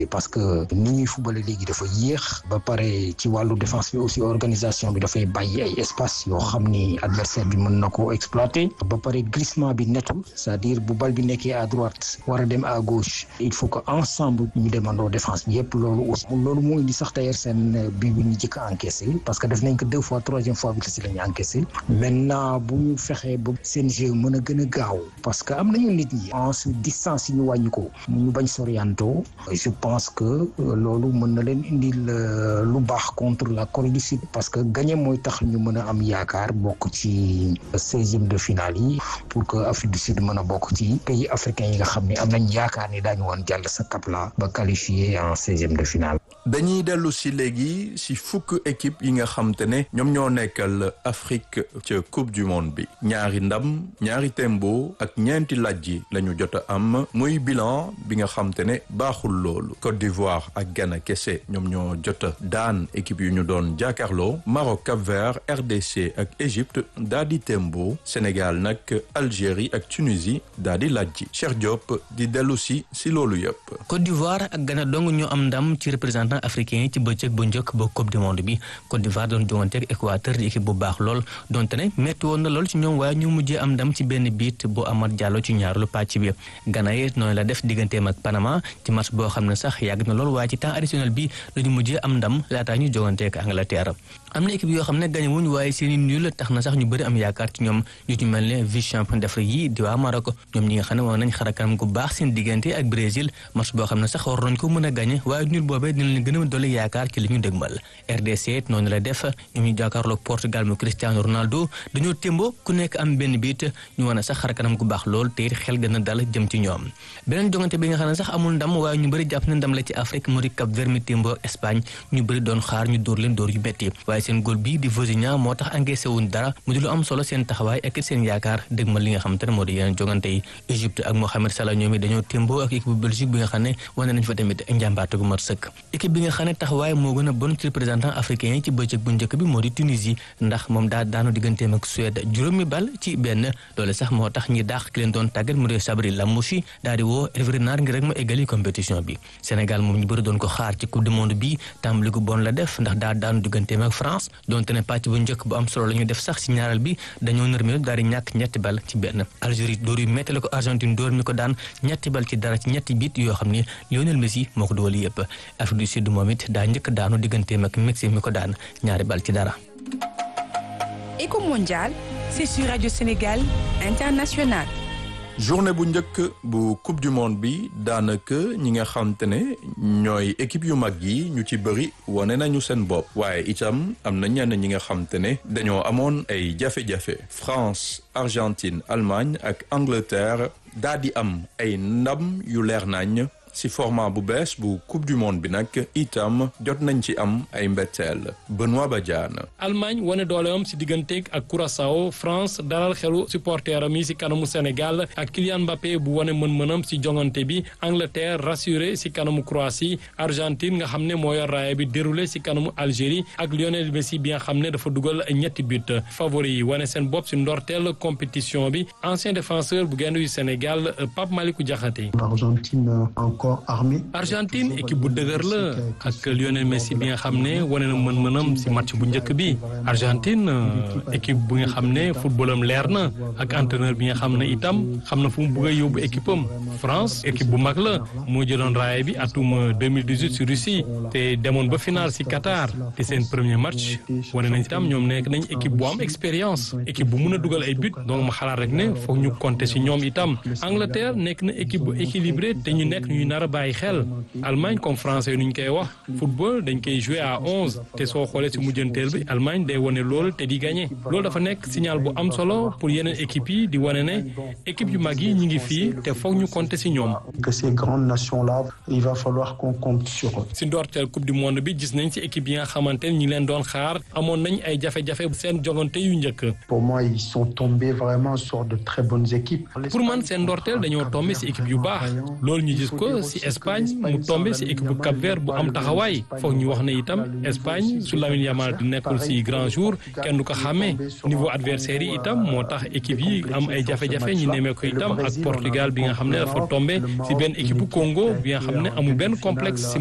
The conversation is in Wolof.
parce que ni ñuy footballé léegi dafa yéex ba pare ci wàllu défense bi aussi organisation bi dafay bàyyi ay espace yoo xam ni adversaire bi mën na ko exploiter ba pare glissement bi netul c'est-à-dire bu bal bi nekkee à droite war a dem à gauche il faut que ensemble ñu demandoo défense bi yëpp loolu aussi loolu moo indi sax d'ailleurs seen bi bi ñu jëkk a encaissé parce que def nañ ko deux fois troisième fois bi si la ñu encaissé maintenant bu ñu fexee ba seen jeu mën a gën a gaaw parce que am nañu nit ñi ensuite distance yi ñu wàññi ko ñu bañ sorianto je pense que loolu mën na leen indil lu baax contre la Corée du Sud parce que gagné mooy tax ñu mën a am yaakaar bokk ci seizième de finale yi pour que Afrique du Sud mën a bokk ci pays africains yi nga xam ne am nañ yaakaar ni daañu woon jàll sa cap la ba qualifié en seizième de finale. dañuy dellu si léegi si fukk équipe yi nga xam te ne ñoom ñoo nekkal Afrique ca coupe du monde bi ñaari ndam ñaari tembo ak ñeenti lajji la ñu jot a am muy bilan bi nga xam te ne baaxul loolu Côte d'Ivoire ak Ghana kese ñoom ñoo jot a daan équipe yu ñu doon jàkkaarloo Maroc Cap-Vert RDC ak Égypte daa di tembo Sénégal nag Algérie ak Tunisie daa di lajji Cheikh Diop di dellu si si loolu yëpp. Côte d'Ivoire ak Ghana dong ñoo am ndam ci représentant africain yi ci bëccëg bu njëkk ba coupe du monde bi Côte d'Ivoire doon jongante ak Équateur di équipe bu baax lool donte ne metti woon na lool ci ñoom waaye ñu mujjee am ndam ci benn biit bu Amad Diallo ci ñaareelu pàcc bi Ghana yi noonu la def digganteem ak Panama ci match boo xam ne sax yàgg na lool waaye ci temps additionnel bi lañu mujjee am ndam laataa ñu jongante ak Angleterre am na équipe yoo xam ne gañe wuñ waaye seeni nul tax na sax ñu bëri am yaakaar ci ñoom ñu ci mel ne vice champion d'Afrique yi di waa Maroc ñoom ñi nga xam ne woon nañ xarakanam gu baax seen diggante ak Brésil match boo xam ne sax war nañ ko mën a gañe waaye nul boobee dina leen gën a dolli yaakaar ci li ñu dëgmal RDC noonu la def ñoom ñu jàkkaarloog Portugal mu Cristiano Ronaldo dañoo témbo ku nekk am benn biit ñu wane sax xarakanam gu baax lool te it xel gën a dal jëm ci ñoom beneen jongante bi nga xam ne sax amul ndam waaye ñu bëri jàpp ne ndam la ci Afrique mu di Cap Vert mi témbo Espagne ñu bëri doon xaar ñu dóor leen dóor yu metti waaye seen góol bii di Vozinha moo tax encaissé wuñ dara mu di lu am solo seen taxawaay ak seen yaakaar dëgmal li nga xam te ne moo di yeneen jongante yi Égypte ak Mohamed Salah ñoom it dañoo témbo ak équipe bu Belgique bi nga xam ne wane nañ fa tamit njàmbaate gu mat sëkk équipe bi nga xam ne taxawaay moo gën a bon ci représentant africain yi ci bëccëg bu njëkk bi moo di Tunisie ndax moom daa daanu digganteem ak Suède juróomi bal ci benn loole sax moo tax ñi daax ki leen doon tàggat mu di Sabri Lamouchi daal di woo Hervé Renard ngir rek ma eggali compétition bi Sénégal moom ñu bëri doon ko xaar ci coupe du monde bi tàmbali gu bon la def ndax daa daanu digganteem ak France donte ne pàcc bu njëkk bu am solo la ñu def sax ci ñaaral bi dañoo nërmelu daal di ñàkk ñetti bal ci benn Algérie dóor yu metti la ko Argentine dóor mi ko daan ñetti bal ci dara ci ñetti bit yoo xam ne Lionel Messi moo ko dugal yëpp Afrique du Sud moom it daa njëkk daanu digganteem ak Mexique mi ko daan ñaari bal ci dara. Éco mondial, c'est sur Radio Sénégal International. journée bu njëkk bu coupe du monde bi daanaka ñi nga xam te ne ñooy équipe yu mag yi ñu ci bëri wane nañu seen bopp waaye itam am na ñenn ñi nga xam te ne dañoo amoon ay jafe-jafe France Argentine Allemagne ak Angleterre daa di am ay ndam yu leer nañ ci format bu bees bu coupe du monde bi nag itam jot nañ ci am ay mbetteel Benoît Badiane. Allemagne wane dooleem ci digganteeg ak Curaçao France dalal xelu supporteram yi ci kanamu Sénégal ak Kylian Mbappé bu wane mën-mënam ci jongante bi Angleterre rassuré ci kanamu Croatie Argentine nga xam ne moo yor raaya bi déroulé ci kanamu Algérie ak Lionel Messi bi nga xam ne dafa dugal ñetti but favori yi wane seen bopp ci ndorteel compétition bi ancien défenseur bu gaynde yu Sénégal Pape Malick Diakhaté. Argentine équipe bu dëgër la ak Lionel Messi bi nga xam ne wane na mën-mënam ci match bu njëkk bi Argentine équipe bu nga xam ne footballam leer na ak entraîneur bi nga xam ne itam xam na fu mu bëgg a yóbbu équipe am France équipe bu mag la moo jëloon raaya bi atum 2018 ci Russie te demoon ba final ci Qatar te seen premier match wane nañ itam ñoom nekk nañ équipe bu am expérience équipe bu mun a dugal ay but donc ma xalaat rek ne foog ñu compter ci ñoom itam Angleterre nekk na équipe bu équilibré te ñu nekk ñuy nar a bàyyi xel Allemagne comme français nu ñu koy wax football dañ koy jouer à onze te soo xoolee ci mujjanteel bi Allemagne day wane loolu te di gagné loolu dafa nekk signal bu am solo pour yeneen équipes yi di wane ne équipe yu mag yi ñu ngi fii te foog ñu compter ci ñoom. que ces grandes nations là il va falloir qu'on compte sur eux. ci ndorteel coupe du monde bi gis nañ ci équipe yi nga xamante ne ñi leen doon xaar amoon nañ ay jafe-jafe seen jogante yu njëkk. pour moi ils sont tombés vraiment sur de très bonnes équipes. pour man seen ndorteel dañoo tombé ci équipe yu baax loolu ñu gis ko si Espagne mu tombé si équipe bu Cap Vert bu am taxawaay foog ñu wax ne itam Espagne su Lamine Yamal di nekkul si grand jour kenn du ko xàmmee niveau adversaire yi itam moo tax équipe yi am ay jafe-jafe ñu nemee ko itam ak Portugal bi nga xam ne dafa tombé si benn équipe bu Congo bi nga xam ne amul benn complexe